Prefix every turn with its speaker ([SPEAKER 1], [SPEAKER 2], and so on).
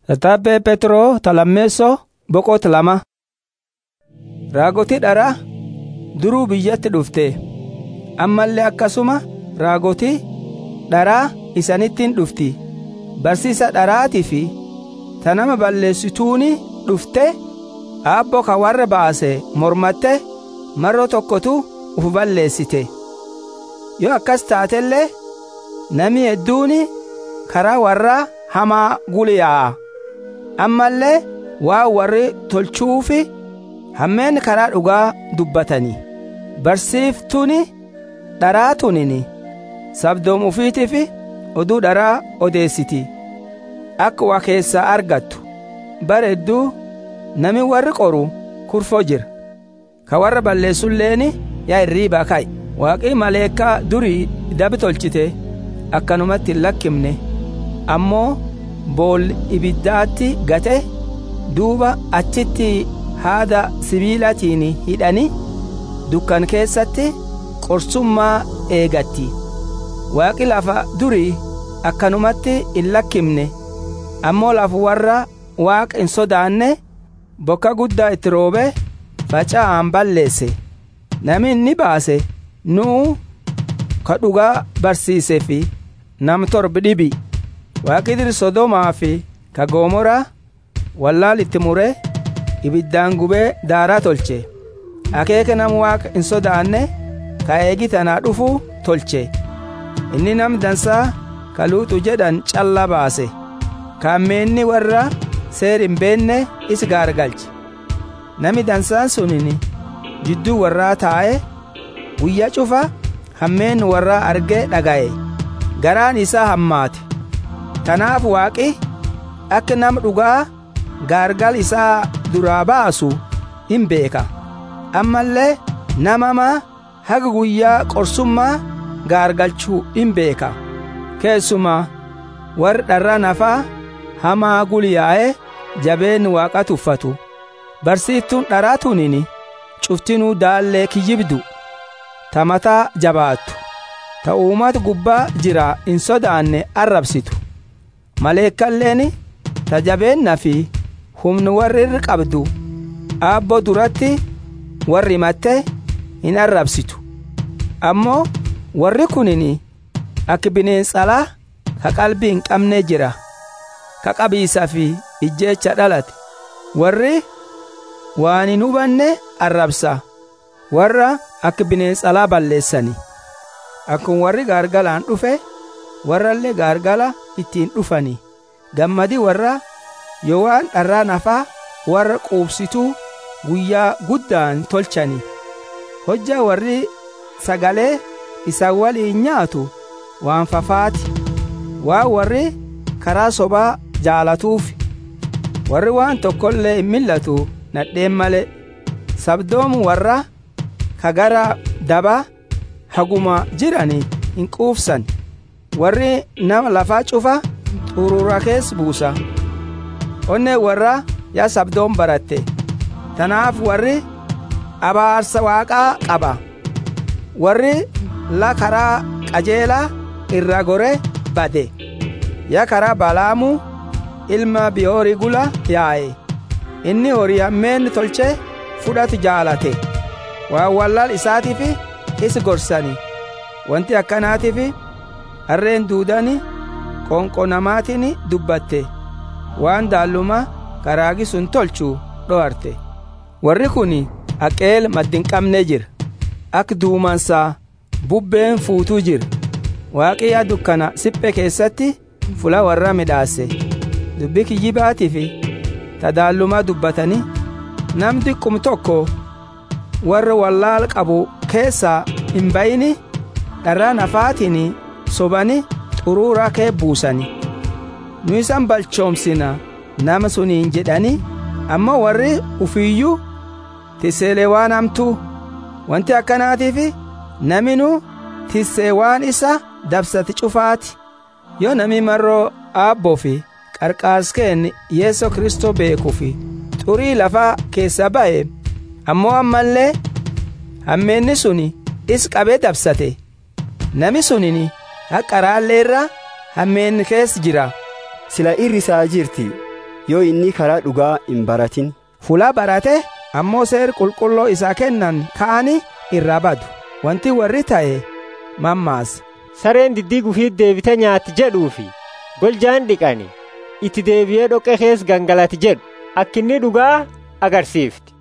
[SPEAKER 1] Tattaabbee Petroo talammeessoo boqota lama. Raagotii dharaa duruu biyyatti dhufte ammallee akkasuma raagotii dharaa isanittiin dhufti barsiisa dharaatii fi ta nama balleessituuni dhufte aabbo ka warra baase mormatte marro tokkotu uf balleessite yoo akkas taatellee nami hedduuni karaa warraa hamaa guliyaa'a ammallee waa warri tolchuufi hammeen karaa dhugaa dubbatanii barsiiftuuni dharaa tunini sabdoom ufiitiif oduu dharaa odeessiti akka waa keessaa argattu bara hedduu nami warri qoru kurfoo jira ka warra balleessulleeni yaa irriibaa ka'i waaqii maleekaa durii dabi tolchite akkanumatti hin lakkimne ammoo bool ibiddaatti gate duuba achitti haada sibiilatiin hidhani dukkan keessatti qorsummaa eegatti waaqi lafa durii akkanumatti hin lakkimne ammoo lafa warra waaqa hin sodaanne bokka guddaa itti roobe faca'aan balleesse nami inni baase nuu ka dhugaa barsiisee fi nam torbi dhibi waaqi dir sodomaa fi ka goomoraa wallaal itti muree ibiddaan gubee daaraa tolche akeeka nam waaqa hin sodaanne ka eegi tanaa dhufuu tolche inni nam dansaa ka luuxu jedhan calla baase kaammeenni warra seer hin beenne is gaargalche nami dansaan sunini jidduu warraa taa'e guyya cufa hammeen warraa argee dhaga'e garaan isaa hammaate tanaaf waaqi akka nam dhugaa gaargal isaa duraa baasu hin beeka ammallee namamaa haga guyyaa qorsummaa gaargalchuu hin beeka keessumaa warri dharra nafaa hamaa guliyaa'ee jabeen waaqa tuffatu barsiiftuun dharaa tunini cuftinuu daallee kiyyibdu ta mataa jabaattu ta uummata gubbaa jira hin sodaanne arrabsitu maleekkalleen ta jabeenna fi humni warri irra qabdu aabboo duratti warri himatte hin arrabsitu ammoo warri kunini akka bineensalaa ka qalbii hin qabne jira ka qabiisa fi ijjeecha dhalate warri waan hin hubanne arrabsa warra akka bineensalaa balleessani akkuma warri gaargalaan dhufe warrallee gaargala ittiin dhufani gammadi warra yoo waan dharraa nafaa warra quubsituu guyyaa guddaan tolchani hojjaa warri sagalee isa waliin nyaatu waan fafaati waa warri karaa sobaa jaalatuuf warri waan tokkollee hin millatu nadheen male sabdoomu warra ka gara daba haguma jirani hin quufsan warri nama lafaa cufa xurura kees buusa onnee warra yaa sabdoon baratte tanaaf warri abaarsa waaqaa qaba warri la karaa qajeelaa irra gore bade yaa karaa balaamu ilma biyoori gula yaa'e inni horii hammeen tolche fudhatu jaalate waan wallaal isaatiif is gorsani wanti akkanaatiif harreen duudani qonqo namaatiin dubbatte waan daalluma karaagi sun tolchu dho'arte warri kun aqeel maddin qabne jira akka duumansaa bubbeen fuutuu jira waaqiyyaa dukkana siphe keessatti fula warra midhaase dubbi kiyyibaatii fi tadaallumaa dubbatanii nam diqqum tokko warra wallaal qabu keessaa hin bayini dharraa nafaatiin sobani xuruuraa kee buusani nu isan balchoomsina nama suniin jedhani ammoo warri ufiiyyuu tisseelee waan hamtuu wanti akkanaatiif naminu tissee waan isa dabsati cufaati yoo nami marroo aabboo fi qarqaaskeen yeeso kristoo beekuu fi xurii lafaa keessa ba'e ammoo ammallee hammeenni suni is qabee dabsate nami sunini haqa raalleerra hammeen keessa jira
[SPEAKER 2] sila irri isaa jirti yoo inni karaa dhugaa hin baratin
[SPEAKER 1] Fulaa barate ammoo seer qulqulloo isaa kennan ka'ani irraa badu. Wanti warri ta'e mammaasa.
[SPEAKER 3] sareen diddii gufiit deebite nyaatti jedhuufi goljaan dhiqani itti deebi'ee dhoqqee kees gangalati jedhu akkinni dhugaa agarsiifti